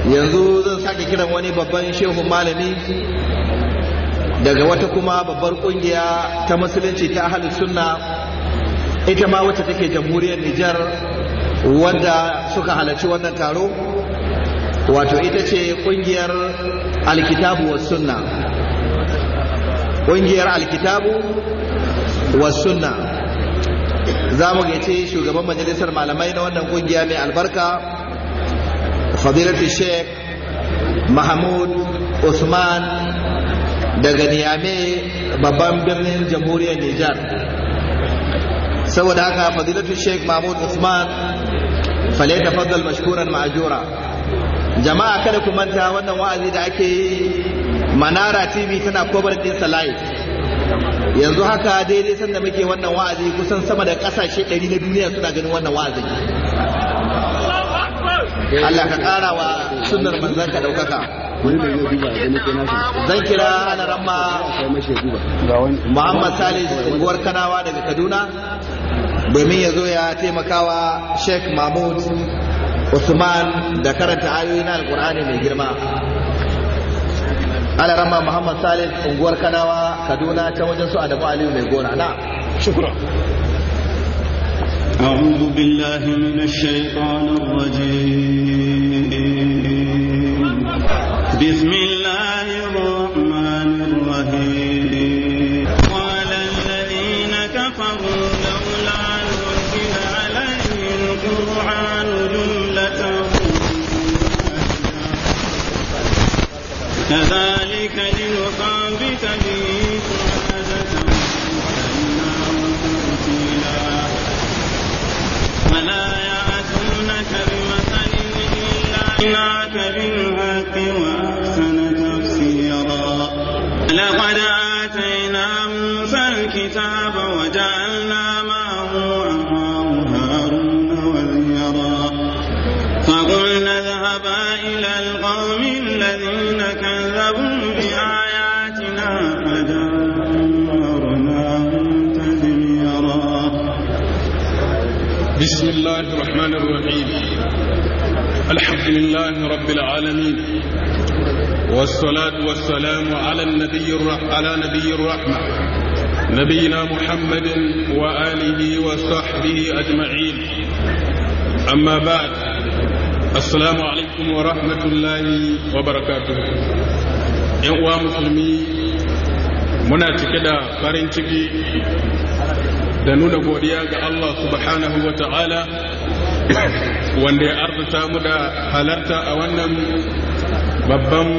yanzu zan sake kiran wani babban shehun malami daga wata kuma babbar kungiya ta musulunci ta ahalin sunna ita ma wacce take jamhuriyar Nijar wadda suka halarci wannan taro wato ita ce kungiyar alkitabu wa sunna kungiyar alkitabu wa sunna za mu gaice shugaban majalisar malamai na wannan kungiya mai albarka fadilatu sheikh mahmud usman daga niyame babban birnin jamhuriyar nijar saboda haka fadilatu sheikh mahmud usman fale tafaddal mashkuran ma'ajura jama'a kada ku manta wannan wa'azi da ake yi manara tv tana kobar din live yanzu haka daidai sanda muke wannan wa'azi kusan sama da kasashe 100 na duniya suna ganin wannan wa'azi Allah ka kara wa sunnar manzon ka daukaka zan kira alaramma Muhammad Salis unguwar Kanawa daga Kaduna domin ya zo ya taimakawa Sheikh Mahmud Usman da karanta ayoyi na Alkur'ani mai girma alaramma Muhammad Salis unguwar Kanawa Kaduna ta wajen su Adamu Aliyu mai gona na shukran أعوذ بالله من الشيطان الرجيم بسم الله الرحمن الرحيم قال الذين كفروا لولا نزل عليه القرآن جملة كذلك لنثابت به فؤادته ولا يأتونك بمثل إلا جئناك بالحق وأحسن تفسيرا لقد آتينا موسى الكتاب وجعلنا معه أخاه هارون وزيرا فقلنا اذهبا إلى القوم الذين كذبوا بآياتنا فدمرناهم تدميرا بسم الله الرحمن الرحيم الحمد لله رب العالمين والصلاة والسلام على النبي الرح... على نبي الرحمة نبينا محمد وآله وصحبه أجمعين أما بعد السلام عليكم ورحمة الله وبركاته يا مسلمي muna cike da farin ciki da nuna godiya ga Allah subhanahu wa ta'ala wanda ya arzuta mu da halarta a wannan babban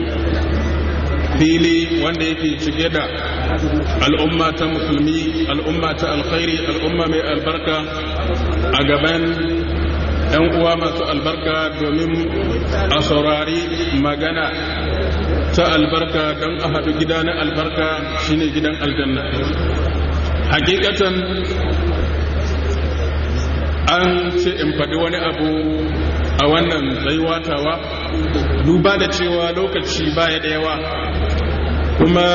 fili wanda yake cike da al'umma ta musulmi al'umma ta alkhairi al'umma mai albarka a gaban ‘yan uwa masu albarka domin a saurari magana ta albarka don a haɗu gida na albarka shine gidan aljanna hakikatan an ce in faɗi wani abu a wannan tsayuwatawa duba da cewa lokaci baya da yawa kuma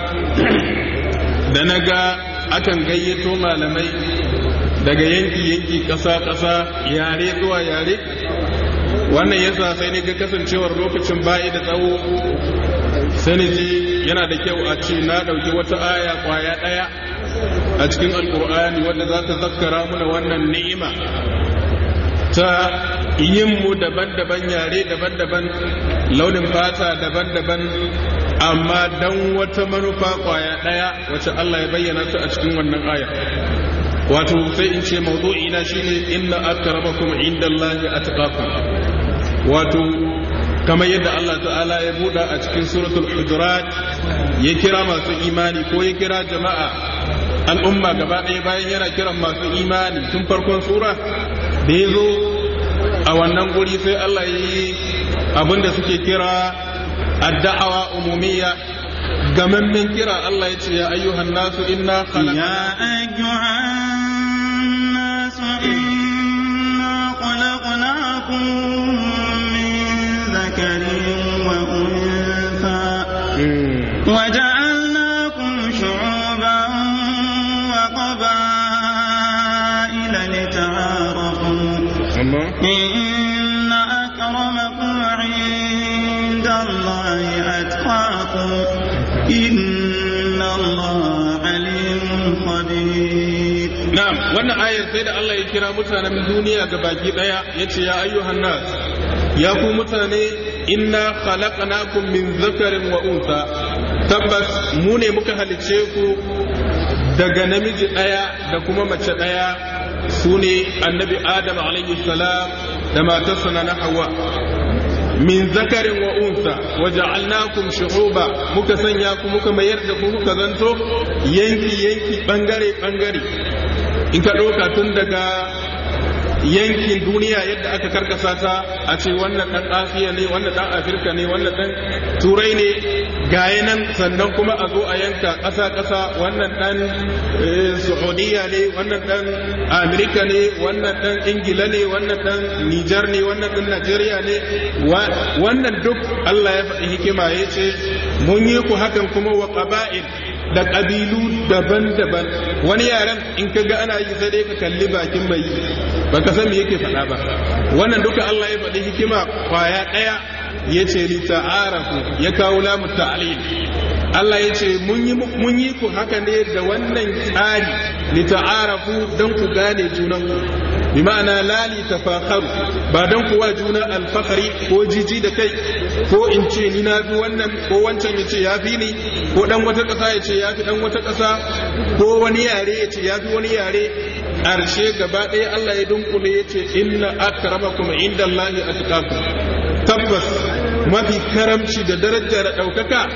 da na ga akan gayyato malamai daga yanki-yanki ƙasa-ƙasa yare zuwa yare wannan yasa sai ne ga kasancewar lokacin bayi da tsawo sani ji yana da kyau a ce na ɗauki wata aya ƙwaya ɗaya a cikin alkur'ani wadda za ta zakkara muna wannan ni'ima ta yin mu daban-daban yare daban-daban launin fata daban-daban amma dan wata manufa kwaya ɗaya wacce Allah ya bayyana ta a cikin wannan aya wato sai in ce mawdu'ina shine inna akramakum indallahi atqakum wato kamar yadda Allah ta'ala ya buɗa a cikin suratul hujurat ya kira masu imani ko ya kira jama'a al'umma gaba ɗaya bayan yana kiran masu imani tun farkon sura da ya zo a wannan guri sai Allah ya yi abinda suke kira adda'awa umumiyya gamammen kira Allah ya ce ya ayyuhan nasu inna خلقناكم من ذكر وأنثى وجعلناكم شعوبا وقبائل لتعارفوا إن أكرمكم عند أتقاكم إن الله عليم خبير na'am wannan ayar sai da Allah ya kira mutanen duniya ga baki daya yace ya ayyuhan nas ya ku mutane inna khalaqnakum min zakarin wa unsa tabbas mu ne muka halice ku daga namiji daya da kuma mace daya su ne annabi adam alaihi salam da matarsa na hawa min zakarin wa unsa wa ja'alnakum shu'uba muka sanya ku muka mayar da ku muka zanto yanki yanki bangare bangare in ka ɗauka tun daga yankin duniya yadda aka karkasa ta a ce wannan ɗan asiya ne wannan ɗan afirka ne wannan ɗan turai ne gaya nan sannan kuma a zo a yanka ƙasa ƙasa wannan ɗan saudiya ne wannan ɗan amerika ne wannan ɗan ingila ne wannan ɗan nijar ne wannan ɗan najeriya ne wannan duk allah ya faɗi hikima ya ce mun yi ku hakan kuma wa ƙaba'il da ƙabilu daban-daban wani yaren in ka ga ana yi sai dai ka kalli bakin mai ba ka san me yake faɗa ba wannan duka Allah ya faɗi hikima kwaya ɗaya ya ce li ta'arafu ya kawo lamu ta'lil Allah ya ce mun yi ku haka ne da wannan tsari li ta'arafu don ku gane junanku bi ma'ana lali tafakharu ba don kuwa juna alfahari ko jiji da kai ko in ce ni na fi wannan ko wancan ya ce ya fi ni ko dan wata ƙasa ya ce ya fi dan wata ƙasa ko wani yare ya ce ya fi wani yare ƙarshe gaba ɗaya Allah ya dunkule ya ce inna akramakum inda Allahi atqakum tabbas mafi karamci da daraja da ɗaukaka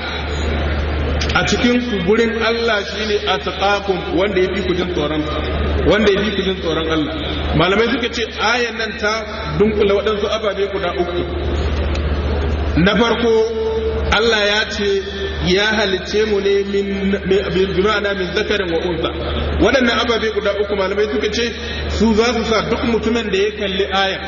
a cikin ku gurin Allah shine atqakum wanda yafi ku jin tsoron wanda yafi ku jin tsoron Allah malamai suka ce ayan nan ta dunkula waɗansu ababe guda uku na farko Allah ya ce ya halicce mu ne min bima'ana min zakarin wa unsa waɗannan ababe guda uku malamai suka ce su za su sa duk mutumin da ya kalli aya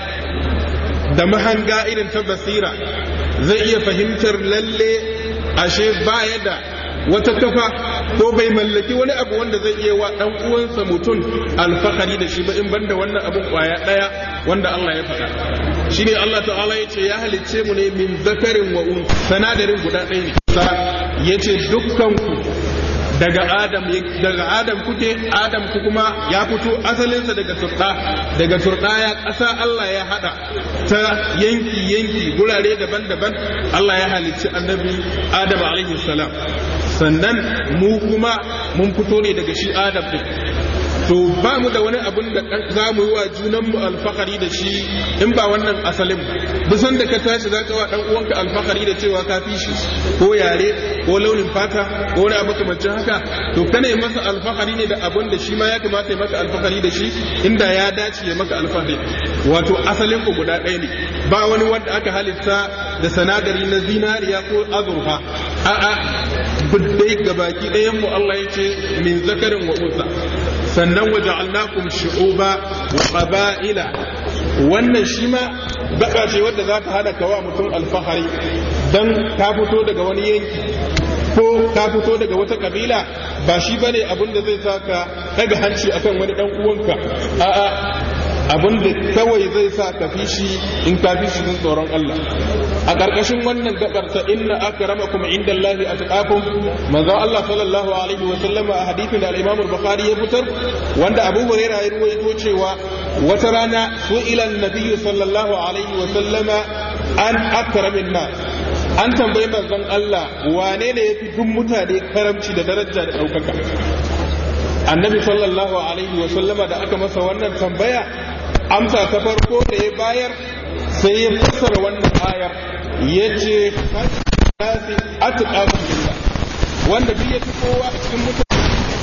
da mahanga irin ta basira zai iya fahimtar lalle ashe baya da wata kafa ko bai mallaki wani abu wanda zai iya wa dan uwansa mutum alfahari da shi ba in banda wannan abun kwaya daya wanda Allah ya faɗa shine Allah ta'ala ya ce ya halicce mu ne min zakarin wa un sanadarin guda ɗaya ne sa ya ce dukkanku daga adam daga adam kuke adam ku kuma ya fito asalinsa daga turɗa daga turɗa ya ƙasa Allah ya haɗa ta yanki yanki gurare daban-daban Allah ya halicci annabi adam alaihi salam sannan mu kuma mun fito ne daga shi adam din to ba mu da wani abun da za mu yi wa junanmu alfahari da shi in ba wannan asalin bisan da ka tashi za ka wa dan uwanka alfahari da cewa ka fi shi ko yare ko launin fata ko wani abu kamancin haka to kana yi masa alfahari ne da abun da shi ma ya kamata ya maka alfahari da shi inda ya dace ya maka alfahari wato asalin ku guda ɗaya ne ba wani wanda aka halitta da sanadari na zinariya ko azurfa a'a dai gabaki ɗayan mu Allah ya ce min zakarin wa unsa sannan waja'alnakum shu'uba wa qaba'ila wannan shi ma baka ce wadda za ta hada kawa mutum alfahari dan ka fito daga wani yanki ko ka fito daga wata kabila ba shi bane abin da zai saka daga hanci akan wani dan uwanka a'a abin da kawai zai sa ka fi shi in ka fi shi tsoron Allah a ƙarƙashin wannan gabar ta inna akramakum indallahi atqakum manzo Allah sallallahu alaihi wa sallama a hadithin da al-Imam al-Bukhari ya fitar wanda Abu Hurairah ya ruwaito cewa wata rana su'ila an-nabiy sallallahu alaihi wa sallama an akramin nas an tambayi manzon Allah wane ne yafi duk mutane karamci da daraja da ɗaukaka annabi sallallahu alaihi wa sallama da aka masa wannan tambaya amsa ta farko da ya bayar sai ya fassara wannan ayar ya ce nasi atqakum billah wanda duk ya fi kowa cikin mutane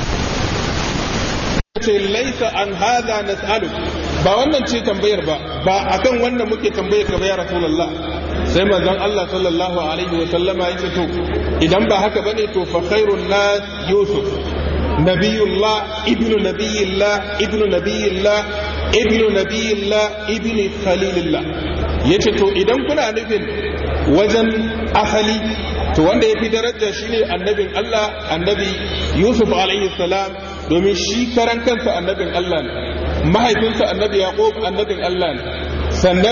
ce laisa an hadha nas'alu ba wannan ce tambayar ba ba akan wannan muke tambayar ka ba ya rasulullah sai manzon Allah sallallahu alaihi wa sallama ya ce to idan ba haka bane to fa khairun nas yusuf nabiyullah ibnu nabiyillah ibnu nabiyillah ibnu nabiyillah ibnu khalilillah yace to idan kuna nufin wajen asali to wanda ya fi daraja shine annabin Allah annabi Yusuf alaihi salam domin shi karan kansa annabin Allah ne mahaifinsa annabi Yaqub annabin Allah ne sannan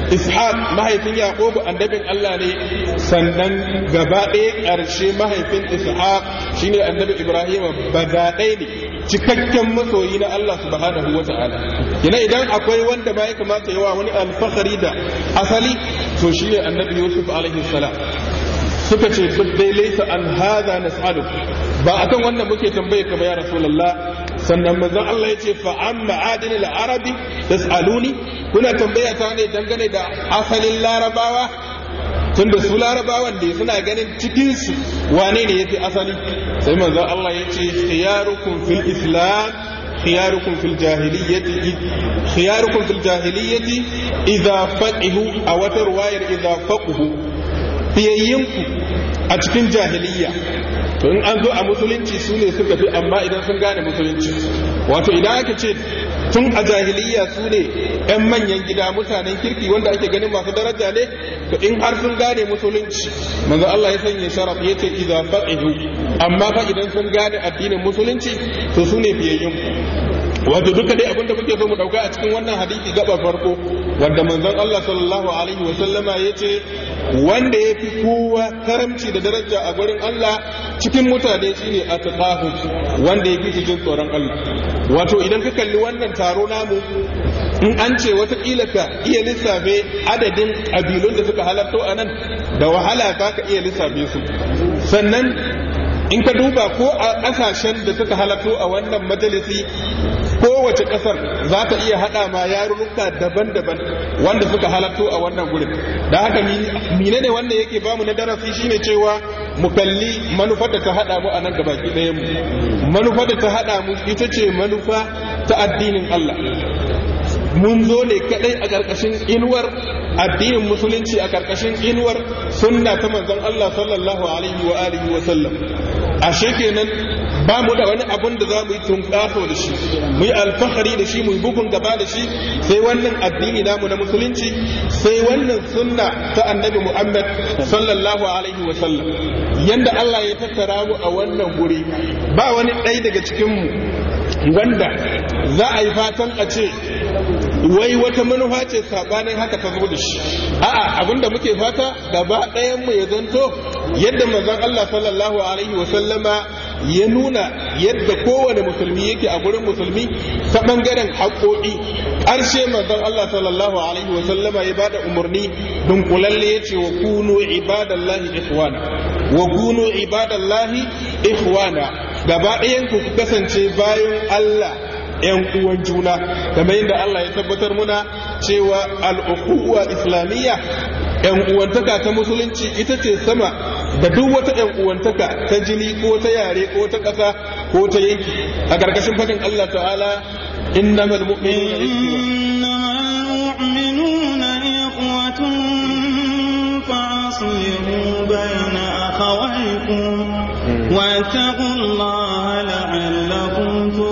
ishaq mahaifin yaqubu annabin Allah ne sannan gaba ɗaya ƙarshe mahaifin ishaq shine annabi ibrahim badaɗai ne cikakken masoyi na Allah subhanahu wa ta'ala ina idan akwai wanda ma ya kamata yawa wani alfahari da asali to shine annabi yusuf alaihi salam suka ce duk dai laisa an hada nas'alu ba akan wannan muke tambaye ka ba ya rasulullah sannan manzon Allah ya ce fa amma adinil arabi tas'aluni kuna tambaya ta ne dangane da asalin larabawa tunda su larabawan da suna ganin cikin su wane ne yafi asali sai manzon Allah ya ce khiyarukum fil islam khiyarukum fil jahiliyyati khiyarukum fil jahiliyyati idza faqihu aw wata ruwayar idza faqihu fiyayyinku a cikin jahiliyya to in an zo a musulunci su ne suka fi amma idan sun gane musulunci wato idan aka ce tun a jahiliyya su ne 'yan manyan gida mutanen kirki wanda ake ganin masu daraja ne to in har sun gane musulunci manzo Allah ya sanya sharaf ya ce idza faqihu amma fa idan sun gane addinin musulunci to su ne fiyayyun wato duka dai abinda muke so mu dauka a cikin wannan hadisi gaba farko wanda manzon Allah sallallahu alaihi wa sallama yace wanda ya fi kowa karamci da daraja a gurin Allah cikin mutane shine atqahu wanda ya fi su jin tsoron Allah wato idan ka kalli wannan taro namu in an ce watakila ka iya lissafe adadin ƙabilun da suka halarto a nan da wahala ka ka iya lissafe su sannan in ka duba ko a ƙasashen da suka halarto a wannan majalisi kowace ƙasar za ta iya haɗa ma yarurruka daban-daban wanda suka halarto a wannan gurin da haka mine ne wanda yake bamu na darasi shine cewa mu kalli manufar da ta haɗa mu a nan gabaki ɗayan mu manufar da ta haɗa mu ita ce manufa ta addinin Allah mun zo ne kadai a ƙarƙashin inuwar addinin musulunci a ƙarƙashin inuwar sunna ta manzon Allah sallallahu alaihi wa alihi wa sallam ashe kenan ba mu da wani abun da za mu yi tunƙaso da shi mu yi alfahari da shi mu yi bugun gaba da shi sai wannan addini namu na musulunci sai wannan sunna ta annabi Muhammad sallallahu alaihi wa sallam yanda Allah ya tattara mu a wannan guri ba wani ɗaya daga cikin mu wanda za a yi fatan a ce wai wata manufa ce sabanin haka ta zo da shi a'a abinda muke fata gaba ɗayan mu ya zanto yadda manzon Allah sallallahu alaihi wa sallama ya nuna yadda kowane musulmi yake a gurin musulmi ta bangaren haƙoƙi ƙarshe manzon Allah sallallahu alaihi wa sallama ya bada umarni dunkulalle ya ce wa kunu ibadallahi ikhwana wa kunu ibadallahi ikhwana gaba ɗayan ku kasance bayan Allah ‘yan uwan juna kamar yadda Allah ya tabbatar muna cewa al'ukuwa islamiyya ‘yan uwantaka ta musulunci ita ce sama da duk wata ‘yan uwantaka ta jini ko ta yare ko ta ƙasa ko ta yanki a ƙarƙashin fadin Allah ta'ala innamal mu'minuna ikhwatun fa'aslihu bayna akhawaykum واتقوا الله لعلكم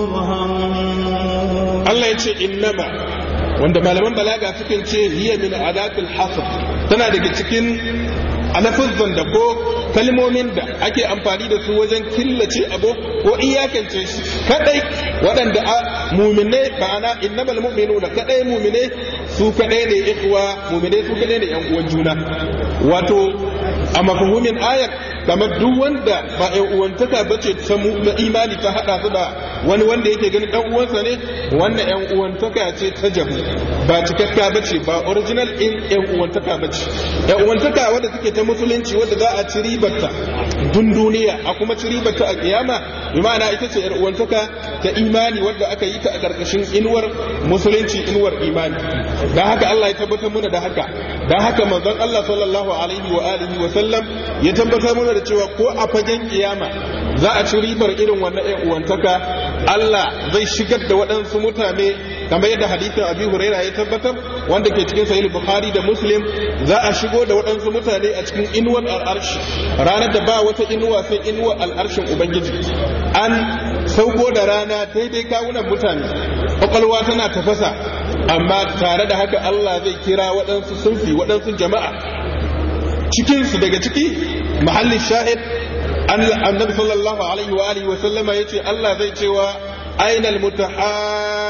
ترحمون Allah ya ce innama wanda malaman balaga sukan ce hiya min adatul hasr tana daga cikin alafuzzan da ko kalmomin da ake amfani da su wajen killace abu ko iyakance shi kadai waɗanda a mumine ma'ana innamal mu'minuna kadai mumine su kadai ne ikhwa mumine su kadai ne yan uwan juna wato a mafhumin ayar kamar duk wanda ba yan uwantaka bace ta imani ta hada su da wani wanda yake ganin dan uwansa ne wannan yan uwantaka ce ta jabu ba cikakka bace ba original in yan uwantaka bace yan uwantaka wanda suke ta musulunci wanda za a ci ribarta dun duniya a kuma ci ribarta a kiyama bi ma'ana ita ce yar uwantaka ta imani wanda aka yi ta a karkashin inuwar musulunci inuwar imani dan haka Allah ya tabbatar mana da haka dan haka manzon Allah sallallahu alaihi wa alihi wa sallam ya tabbatar mana da cewa ko a fagen kiyama za a ci ribar irin wannan yan uwantaka Allah zai shigar da waɗansu mutane kamar yadda hadithin Abi Huraira ya tabbatar wanda ke cikin Sahih Bukhari da Muslim za a shigo da waɗansu mutane a cikin inuwar al'arshi ranar da ba wata inuwa sai inuwar al'arshin Ubangiji an sauko da rana daidai kawunan mutane kwakwalwa tana tafasa amma tare da haka Allah zai kira waɗansu sunfi waɗansu jama'a cikinsu daga ciki mahallin shahid annabi sallallahu alaihi wa alihi wa sallama yace Allah zai cewa aina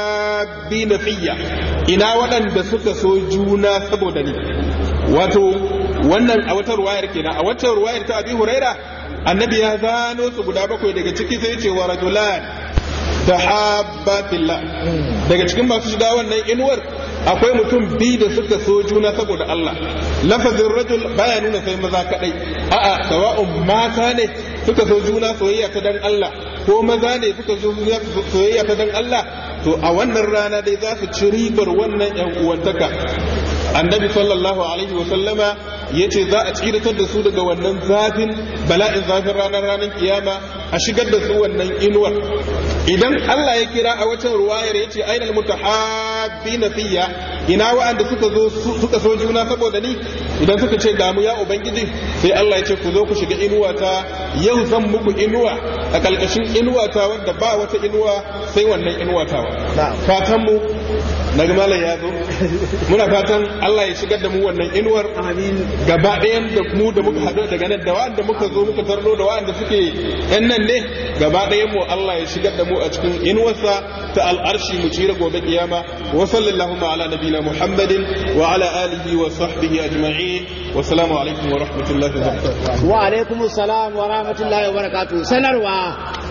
mutahabbina fiyya ina waɗanda suka so juna saboda ni wato wannan a wata ruwayar kenan a wata ruwayar ta abi huraira annabi ya zano su guda bakwai daga ciki sai ce wa rajulan tahabba fillah daga cikin masu shiga wannan inuwar akwai mutum biyu da suka so juna saboda Allah lafazin rajul baya nuna sai maza kadai a'a sawa'un mata ne suka so juna soyayya ta dan Allah ko maza ne suka so juna soyayya ta dan Allah to a wannan rana dai za su ci ribar wannan yan uwantaka annabi sallallahu alaihi wa sallama yace za a tsiratar da su daga wannan zafin bala'in zafin ranar ranar kiyama a shigar da su wannan inuwar idan Allah ya kira a watan ruwayar yace ainal mutahabbina fiyya ina wa'anda suka zo suka so juna saboda ni idan suka ce damu ya ubangiji sai Allah ya ce ku zo ku shiga inuwa ta yau zan muku inuwa a kalkashin inuwa ta wanda ba wata inuwa sai wannan inuwa ta fatan mu na malam ya zo muna fatan Allah ya shigar da mu wannan inuwar gaba ɗayan da mu da muka haɗu daga nan da wa'anda muka zo muka tarno da wa'anda suke yan nan ne gaba ɗayan mu Allah ya shigar da mu a cikin inuwarsa ta al'arshi mu cire gobe kiyama wa sallallahu ala nabina muhammadin wa ala alihi wa sahbihi ajma'in wa salamu alaikum wa rahmatullahi wa barakatuh wa alaikum assalam wa rahmatullahi wa barakatuh sanarwa